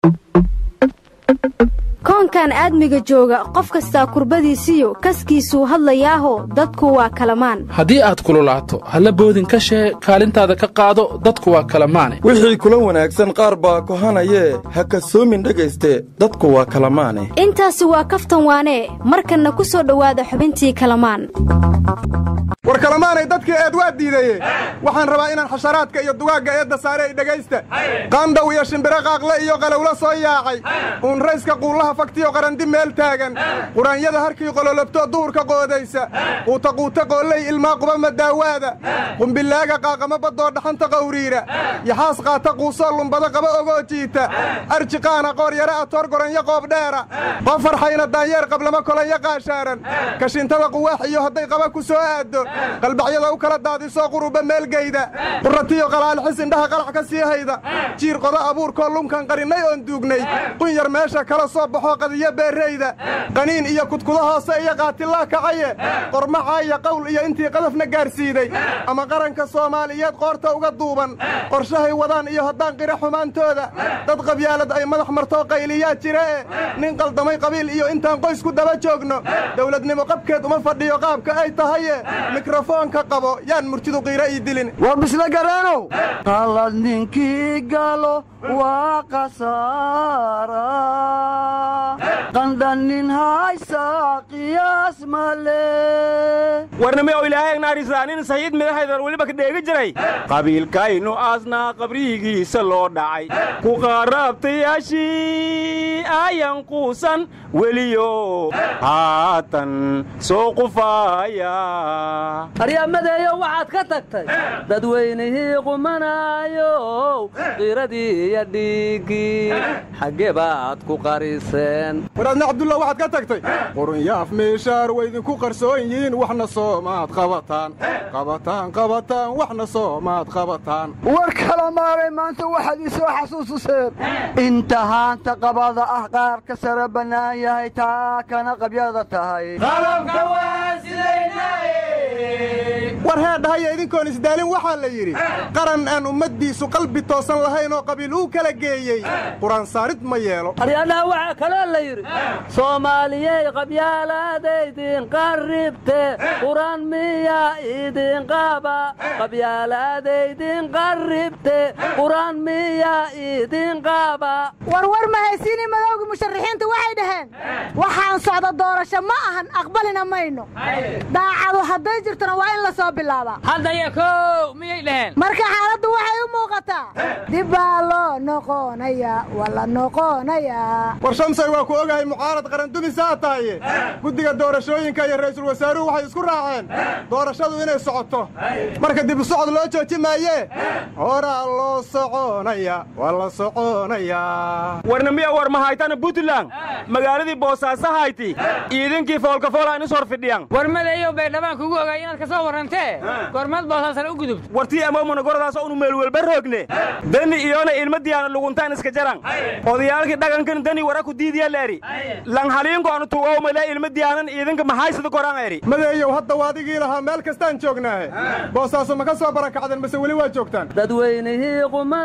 koonkan aadmiga jooga qof kastaa kurbadiisiyo kaskiisuu hadlayaaho dadku waa kalamaan haddii aad kululaato halla boodin ka shee kaalintaada ka qaado dadku waa kalamaane wixii kula wanaagsan qaar baa kohanayee ha kasoomin dhegayste dadku waa kalamaane intaasi waa kaftan waanee markanna ku soo dhowaada xubintii kalamaan war kalamaanay dadkii eed waa diidaye waxaan rabaa inaan xasharaadka iyo dugaagga eedda saare ay dhegaysta qaandhaw iyo shimbiro qaaqle iyo qalowlo soo yaacay uunrayska quullaha faktiyo qarandi meel taagan quraanyada harkii qololobto duhurka qoodaysa quutaquuta qoolley ilmaa quba madaawaada qumbilaaga qaaqama baddoo dhaxanta qawriira yaxaas qaata quusoo lumbada qaba ogoo jiita arji qaana qoor yara atoor goranyo qoob dheera qofarxayna daanyeer qablama kolanya qaashaaran kashintada quwaax iyo hadday qaba ku soo aaddo qalbacyada u kala daadisoo quruba meelgeyda quratiyo qalaalixis indhaha qalax ka sii hayda jiir qodo abuurkoo lunkan qarinnay oon duugnay qun yar meesha kala soo baxoo qadiyo beerrayda qaniin iyo kudkudo hoose iyo qaatillaa kacaye qormacaaya qowl iyo intii qadafna gaarsiiday ama qaranka soomaaliyeed qoorta uga duuban qorshahay wadaan iyo haddaan qira xumaantooda dad qabyaalad ay madax martoo qayliyaa jiree nin qaldamay qabiil iyo intaan qoys ku daba joogno dawladnimo qabkeed uma fadhiyo qaabka ay tahaye mikrofoonka qabo yaan murtidu qiira ii dilin war bisle gareenow qalad ninkii galo waa khasaara qandhanin haysa qiyaas male warname oo ilaahay naarisanin sayiid midahaydar weliba ka dheegi jiray qabiilkaynu aasnaa qabrigiisa loo dhacay ku qaaraabtayaashii ayan quusan weliyo haatan soo qufaaya aryamadeeyo waxaad ka tagtay dadweynihii qumanaayow qiradii iyo dhiiggii xaggee baad ku qariseen waraadna cabdulla waxaad ka tagtay qurunyaaf meeshaar waydinku qarsoon yihiin waxna soomaad qabataan qabataan qabataan waxna soomaad qabataan war kala maalay maanta waxaad ii soo xasuusiseen inta haanta qabada ah qaar ka sara bannaan yahay taa kana qabyada tahay war heedhahaya idinkoon isdaalin waxaa la yidhi qaran aan ummaddiisu qalbi toosan lahayn oo qabiil uu kala geeyey quraansaarid ma yeelo aryadhaha waxaa kaloo la yidhi soomaaliyey qabyaalaadaydin qarribte quraan miyaa idin qaba qabyaalaadaydin qarribte quraan miyaa idin qaba warwar ma haysiini madowgii musharaxiintu waxay dhaheen waxaan socda doorasho ma ahan aqbalina mayno daacadu hadday jirtona waa in la soo bilaabaa haddaya kow miyay dhaheen marka xaaladdu waxay u muuqataa dib baa loo noqonayaa waa la noqonayaa war shamsay waa ku ogahay mucaarad qarandumisaa tahaye guddiga doorashooyinka iyo ra'iisul wasaaruhu waxay isku raaceen doorashadu inay socoto marka dib u socod loo jooji maayee horaa loo soconaya waa la soconayaa warnamiya war mahaytana puntland magaaladii boosaaso hayti iidinkii foolkafoolaan is hor fidhiyan war madeeyow bay dhabaan kugu ogaay inaad ka soo warrantee goormaad boosaasana u gudubto wartii amoomana goradaas unu meelwelba roogne dani iyona ilmadiyaana luguntaan iska jaran odayaalkii dhagankan dani wara ku diidiya leeri lanhaliinku anu tuwowmale ilmadiyaanan iidinka mahaysada goran eri madeeyow hadda waadigii lahaa meel kastaan joognaahe boosaaso ma ka soo barakacdeen mase weli waa joogtaan dadweynihii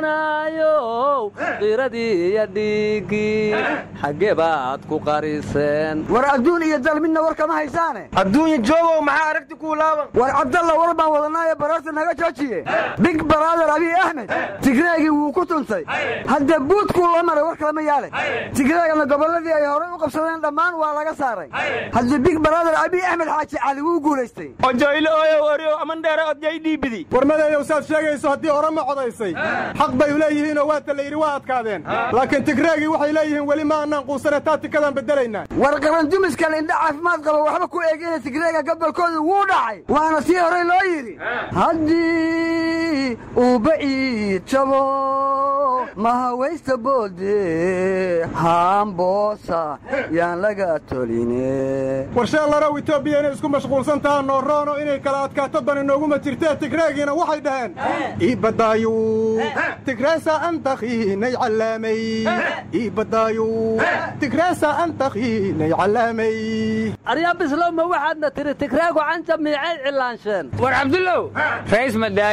qumanaayow qiradii iyo dhiiggii xaggee baad ku qariseen war adduun iyo dal midna war kama haysaane adduunya joogow maxaa aragti kuu laaban war cabdalla war baan wadanaayo baraarta naga joojiye big baraader abiy axmed tigreegii wuu ku tuntay hadda buudkuu la maray war kalama yaale tigreegana gobolladii ay horey u qabsadeen dhammaan waa laga saaray hadda big baraader abiy axmed xaaji cali wuu guulaystay ojoyle oyow oryow amandheere odyay dhiibidi war madeeyow saad sheegayso haddii orama codaysay xaq bay leeyihiinoo waata la yidhi waa adkaadeen laakiin tigreegii waxay leeyihiin weli ma annaan quusane taa tikadaan beddelaynaa war qarandumiskan indha caafimaad qaba waxba ku eegina tigreega gobolkooda wuu dhacay waana sii horey loo yidhi haddii uu baciid jabo mahawaysta boode haamboosa yaan laga toline warsheellarow etoobiya inay isku mashquulsan taha nooroono inay kala adkaato dani nooguma jirtee tigreegiina waxay dhaheen iibadaayu tigreesa antakhiinay callaamay iibadaayu tigreesa antakhiinay callaamay arya bislow ma waxaadna tiri tigreegu canja miicay cilaansheen war cabdullow rays madaayo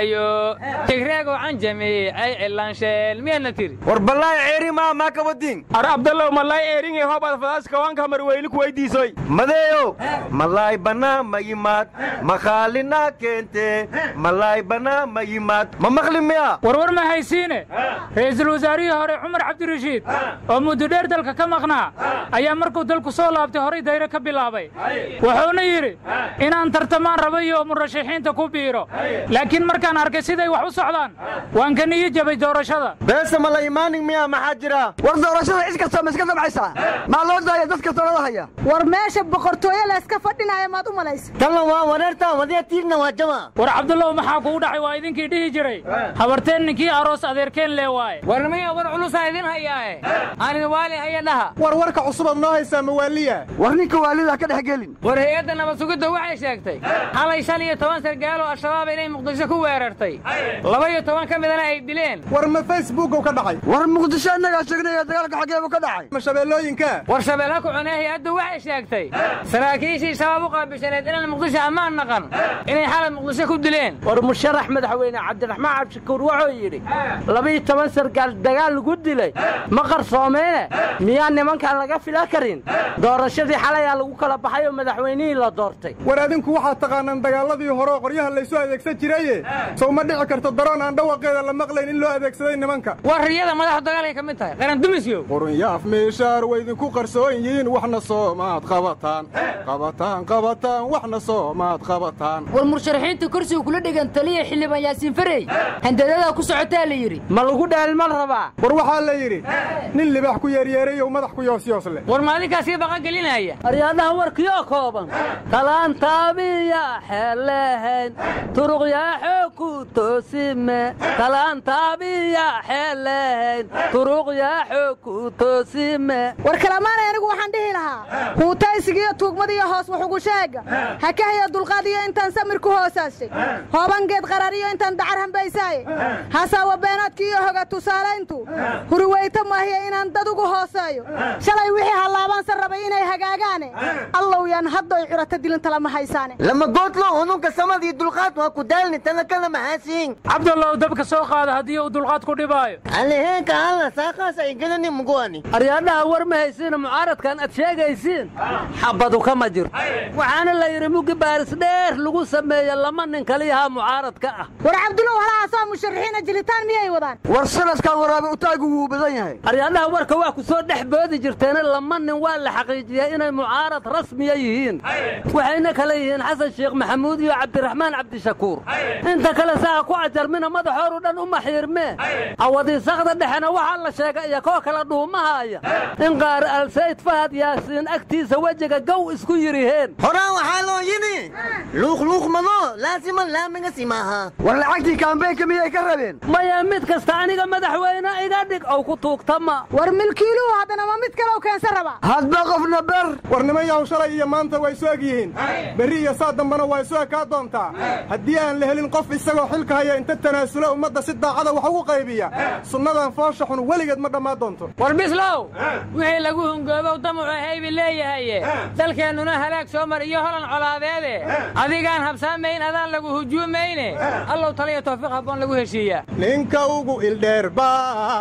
tigreego canjami ay cilaansheel miyaadna tiri war ballaahi ceeri maa maa ka wadiin ar abdallow malaay eeringe hobad fadaas kawaanka marweyli ku weydiisoy madeeyo malaay bannaa ma yimaad makhaalinaa keente malaay bannaa ma yimaad ma maqli miya warwar ma haysiine ra'iisul wasaarihii hore cumar cabdirashiid oo muddo dheer dalka ka maqnaa ayaa markuu dalku soo laabtay horay dayre ka bilaabay wuxuuna yidhi inaan tartamaan rabayo murashaxiinta ku biiro laakiin markaan arkay siday wax u socdaan waan ka niyo jabay doorashada beesa ma la imaanin miya maxaa jira war doorashada cid kastoo ma iska dabcaysaa maa loo daaya dadka talada haya war meesha boqortooyo layska fadhinaya maad u malaysa talla waa wareerta wadiya tiirna waa jama war cabdullow maxaa kugu dhacay waa idinkii dhihi jiray habarteen ninkii aroos adeerkeen lee waaye war miya war culusaa idin hayaae aanin waali haya dhaha war warka cusubaad noo haysaa mawaaliya war ninka waalida ka dhex gelin war hay-adda nabad sugidda waxay sheegtay xalay shan iyo toban sargaalo al-shabaab inay muqdisho ku weerartay laba iyo toban ka midana ay dileen war ma facebookow ka dhacay war muqdisho innagaa sheegnaya dagaalka xaggeebu ka dhacay ma shabeellooyinka war shabeella ku cunee hay-addu waxay sheegtay saraakiishii shabaab u qaabishaneed inaan muqdisho ammaan naqan inay xalay muqdisho ku dileen war musharax madaxweyne cabdiraxmaan cabdishakuur wuxuu yidhi labiiyo toban sargaal dagaal lagu dilay ma qarsoomeene miyaa nimankaan laga fila karin doorashadii xalayaa lagu kala baxay oo madaxweynihii la doortay war adinku waxaad taqaanaan dagaaladii hore oo qoryaha laysu adeegsan jiraye sow ma dhici karto daroon aan dhawaqeeda la maqlayn in loo adeegsaday nimanka war riyada madaxu dagaalay ka mid tahay qaran dumisyo qurunyaaf meeshaar way idinku qarsoon yihiin waxna soomaad qabataan qabataan qabataan waxna soomaad qabataan war mursharaxiinta kursiga kula dhigan taliya xildhibaan yaasiin farey handadadaa ku socotaa la yidhi ma lagu dheelman rabaa war waxaa la yidhi nin libaax ku yeeryeerayow madax ku yoosyoosle war maadinkaasii baqan gelinaya aryaadaha warkiyo kooban talaantaabiya xeelehayn turuqyaa xoog ku toosime talaantaabiya xeelehayn turuqyaa xoog ku toosime war kalamaanay anigu waxaan dhihi lahaa huutaysigiiyo tuugmadiiyo hoos waxugu sheega ha ka haya dulqaadiyo intaan samir ku hoosaashay hoobangeed qarariyo intaan dacar hambaysaaye hasaawa beenaadki iyo hoga tusaalayntu huriweyta maahiya inaan dad ugu hooseeyo shalay wixii hallaabaansa rabay inay hagaagaane allow yaan haddoy curata dilinta lama haysaane lama goodlo ununka samadii dulqaad waa ku daalni tanakana maxaasiin cabdallow dabka soo qaada haddii uu dulqaad ku dhibaayo aleheenka alla saaqaas ay gelani muguani aryaadhaha war ma haysiina mucaaradkan aad sheegaysiin xabadu kama jirto waxaana la yidhi mugi baaris dheer lagu sameeye lama nin kaliyahaa mucaaradka ah war cabdulow halahaasoo musharaxiina jilitaan miyay wadaan war sanadkan waraabe utaagu wuu badan yahay aryaadhaha warka waa ku soo dhex boodi jirteena lama nin waa la xaqiijiyey inay mucaarad rasmiya yihiin waxayna kale yihiin xasan sheekh maxamuud iyo cabdiraxmaan cabdishakuur inta kale saa ku ajarmina madaxooru dhan u maxiirmee awadiisaqda dhexena waxaa la sheega iyo koo kala dhuumahaaya in qaar alsayd fahad yaasiin agtiisa wejiga gow isku yiriheen horaan waxaa loo yidhi luuqluuqmado laasiman laamiga simaaha war lacagtii kaambeynka miyay ka rabeen maya mid kasta aniga madaxweyne iga dhig ow ku tuugtama war milkiiluhu haddana ma mid kale u keensan rabaa hadba qofna ber war nimanyaw shalay iyo maanta way isu eg yihiin berri iyo saa dambana waa isu ekaa doontaa haddii aan la helin qof isagoo xilka haya inta tanaasula ummadda si daacada wax ugu qaybiya sunnadan foosha xun weligeed ma dhammaan doonto war bislow wixii lagu hungoobow damucu haybi leeyahaye dalkeennuna halaag soo mar iyo holan colaadeede adigaan habsaamayn adaan lagu hujuumayne allow taliya tawfiiq habboon lagu heshiiyaa ninka ugu ildheerba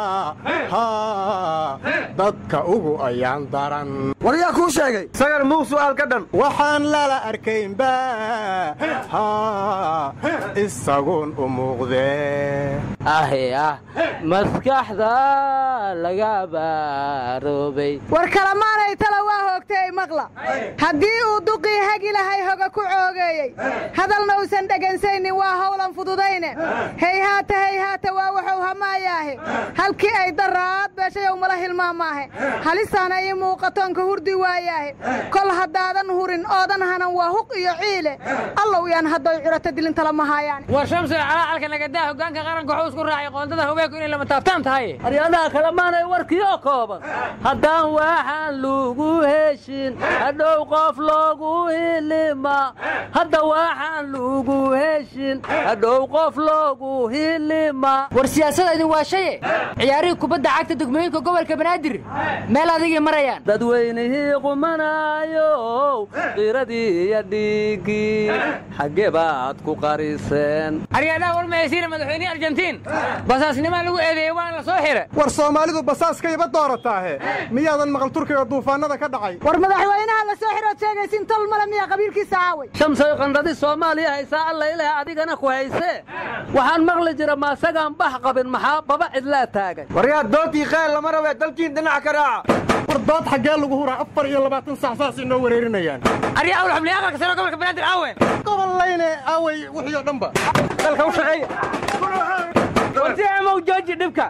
dadka ugu ayaan daran war yaa kuu sheegay sagar muu su'aal ka dhan waxaan lala arkaynba isaguun u muuqdee ahe ah maskaxda laga baaroobay war kalamaanay tala waa hoogtay maqla haddii uu duqii hagi lahay hoga ku coogeeyey hadalna uusan dhegansaynin waa howlan fududayne heyhaata heyhaata waa wuxuu hamaayaahe halkii ay daraad beeshayow mala hilmaamaahe halisaana ii muuqatoonka hurdi waayaahe kol haddaadan hurin oodan hanan waa huq iyo ciile allow yaan haddoy curata dilinta lama haayaan war shamsi calaalka nagadaa hogaanka qaranka wuxuu isku raacay qoondada haweenku inay lama taabtaan tahay aryaadaha kale maanay warkiyo kooban haddaan waxaan lagu heshin hadhow qof loogu hilima hadda waxaan lagu heshin hadhow qof loogu hilima war siyaasada idin waa shaye ciyaarihii kubadda cagta degmooyinka gobolka banaadir meel adigay marayaan dadweynihii qumanaayow qiradii iyo dhiiggii xaggee baad ku qariseen aryaadhaha warmaysiina madaxweynihii argentiin basaasnimaa lagu eedeeyey waana la soo xira war soomaalidu basaaskayba doorataahe miyaadan maqal turkiga duufaannada ka dhacay war madaxweynaha la soo xirood sheegaysin tol male miyaa qabiilkiisa aaway shamsay qandhadi soomaaliya haysaa alla ilaah adigana ku haysee waxaan maqli jira maasagaan bax qabin maxaa baba cidlaa taagay waryaa doodii khayl lama rabe dalkiin dhinac ka raaca war dood xaggee lagu huraa afar iyo labaatan sax saas inoo wareerinayaan aryaa awal xubniya aqalka sare gobolka banaadir aawe gobollayne aaway wixii oo dhanba dalka u shaqeeya warti amow jooji dhibka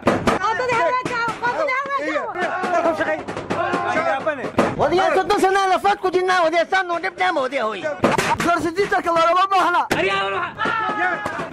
wadiyaa soddon sanaa lafaad ku jirnaa wadiyaa saanoo dhib dhaama wadiya hoy gorsidiitarka loolama baahna aryaa